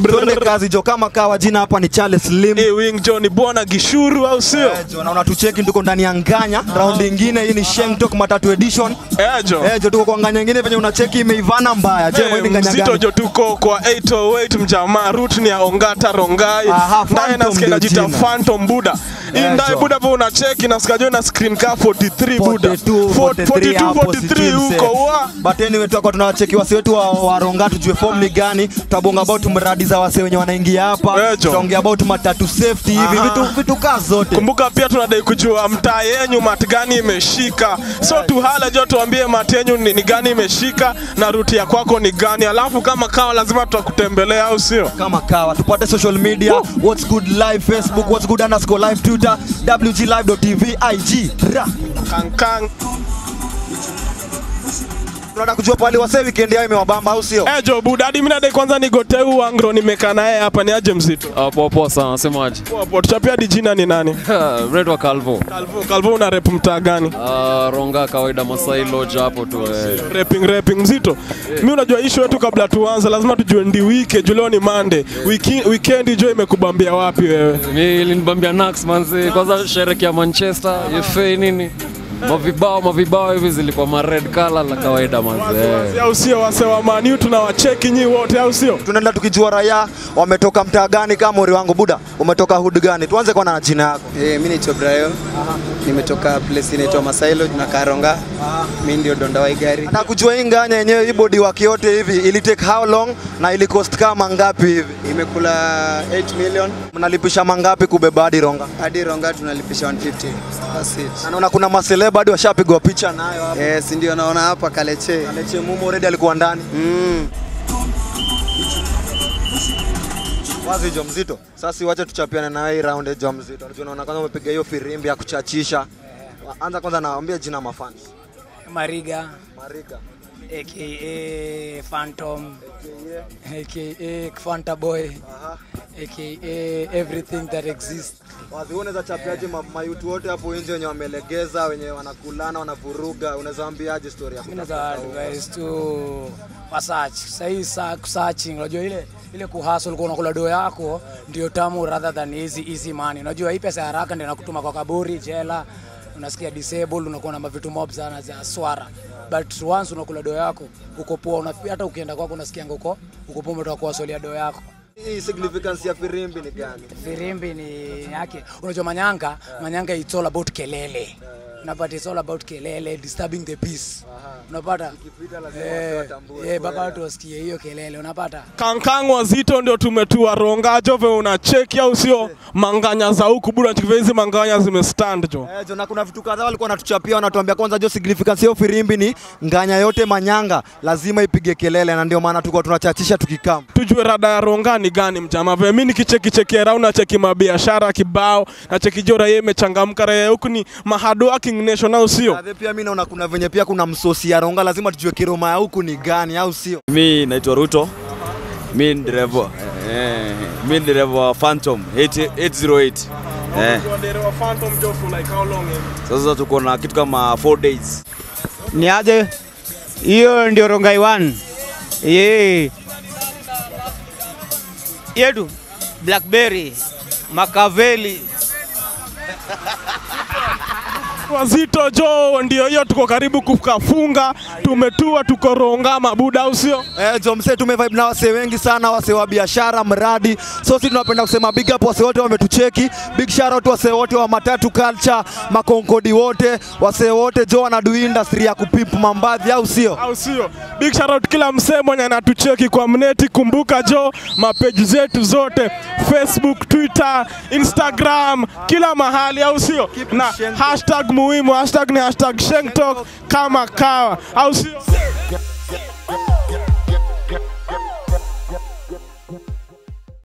Tuende kazi jo, kama kawa, jina hapa ni Charles Slim. Eh, wing jo ni bwana Gishuru au sio? Eh, jo, na unatucheki tuko ndani ya Nganya round ingine. Hii ni Sheng Talk matatu edition. Eh, jo. Eh, jo tuko kwa Nganya ingine venye unacheki imeivana mbaya. Je, Eh, wewe ni Nganya mzito gani? jo tuko kwa 808 mjamaa route ni ya Ongata Rongai Aha, ndaye Phantom nasikia ndio najita jina. Phantom Buda hii Eh, ndaye jo. Buda po unacheki nasikia jo na screen ka 43 Buda 42, 43 hapo 43 huko wa But anyway tutakuwa tunawacheki wase wetu wa, wa Ronga tujue form ni gani. Tutabonga about mradi za wase wenye wanaingia hapa. Eh, jo. Tutaongea about matatu safety hivi Aha. vitu vitu kaa zote. kumbuka pia tunadai kujua mtaa yenyu mat gani imeshika so tuhala jo tuambie mat yenyu ni, ni gani imeshika na ruti ya kwako ni gani alafu kama kawa lazima tutakutembelea au sio kama kawa tupate social media what's good live facebook what's good underscore live twitter wglive.tv ig Ra. kankang tunataka kujua pale wase weekend yao imewabamba au sio Eh, jo budadi mimi nadai kwanza nigoteu wangro nimekaa naye hapa ni aje mzito Ah, poa poa sana, nasemaje? Poa, poa. tuchapia di jina ni nani Red wa Calvo. Calvo, Calvo una rep mtaa gani Ah, Ronga kawaida Masai Lodge hapo tu eh. rapping rapping mzito mi unajua ishu yetu kabla tuanze lazima tujue ndi wike juu leo ni Monday Wiki, weekend jo imekubambia wapi wewe Mi ilinibambia Nax manzi, kwanza shereki ya Manchester, FA nini? Mavibao mavibao hivi zilikuwa ma red color la kawaida manzi. Eh. au sio wase wa maniu tunawacheki nyi wote au sio tunaenda tukijua raia wametoka mtaa gani kama mori wangu buda umetoka hood gani tuanze kwanza na jina yako Eh, mi naitwa Brayo. Nimetoka place inaitwa Masailo na Karonga. Mi ndio donda wa hii gari. nataka kujua hii nganya yenyewe hii body wake yote hivi ili take how long na ili cost kama ngapi hivi Imekula 8 million mnalipisha mangapi kubeba hadi ronga hadi Ronga tunalipisha 150. That's it. na naona kuna maseleba hadi washapigwa picha nayo hapa Eh, si ndio naona hapa Kaleche. Aleche Mumo already alikuwa ndani Mm. Wazi jo mzito. Sasa wacha tuchapiane na hii round jo mzito. Unajua naona kwanza umepiga hiyo firimbi ya kuchachisha. Anza kwanza naambia jina mafans. Mariga Marika. aka Phantom aka Fanta Boy Aha. aka everything that exists. Wazi wewe unaweza chapiaje ma- mayutu wote hapo nje wenye wamelegeza, wenye wanakulana, wanavuruga, unaweza waambiaje story ya Mimi kutafuta naweza huko? advise tu wasearch. Sahii sa searching, unajua ile ile kuhustle kwa unakula do yako ndio tamu rather than easy easy money. Unajua hii pesa ya haraka ndio inakutuma kwa kaburi, jela, unasikia disabled, unakuwa na mavitu mob sana za swara. But once unakula do yako uko poa, una hata ukienda kwako unasikia uko uko poa, umetoka kuwasolia do yako. Hii significance ya firimbi ni gani? Firimbi ni yake, unajua manyanga, manyanga it's all about kelele. Unapata it's all about kelele, disturbing the peace. Unapata eh, eh, mpaka watu wasikie hiyo kelele, unapata kankang wazito ndio tumetua ronga jo ve unacheki au sio manganya za huku buda chiki hizi manganya zimestand jo Eh, jo na kuna vitu kadhaa walikuwa wanatuchapia wanatuambia kwanza jo significance ya hiyo firimbi ni nganya yote manyanga lazima ipige kelele na ndio maana tulikuwa tunachachisha tukikam. tujue rada ya ronga ni gani mjama ve mi nikichekicheki rau nacheki mabiashara kibao nacheki jo raia imechangamka raia huku ni mahard working nation au sio Ave pia mimi naona kuna venye pia kuna msosi ya ronga lazima tujue kiroma ya huku ni gani au sio? Mi naitwa Ruto, mi ni dereva eh, mi ni dereva wa Phantom 80 808 eh. Sasa tuko na kitu kama 4 days ni aje hiyo ndio rongai 1 ye yetu blackberry makaveli wazito jo ndio hiyo tuko karibu kukafunga tumetua tuko ronga mabuda au sio Eh, jo mse tumevibe na wase wengi sana, wase wa biashara, mradi. So sisi tunapenda kusema big up wase wote wametucheki. Big shout out wase wote wa matatu culture, makonkodi wote, wase wote jo wanadu industry ya kupimp mambadhi au sio? au sio? Big shout out kila msee mwenye anatucheki kwa mneti. Kumbuka jo, mapeji zetu zote Facebook, Twitter, Instagram, kila mahali, au sio? Na hashtag muhimu, hashtag ni hashtag Sheng Talk kama kawa, au sio?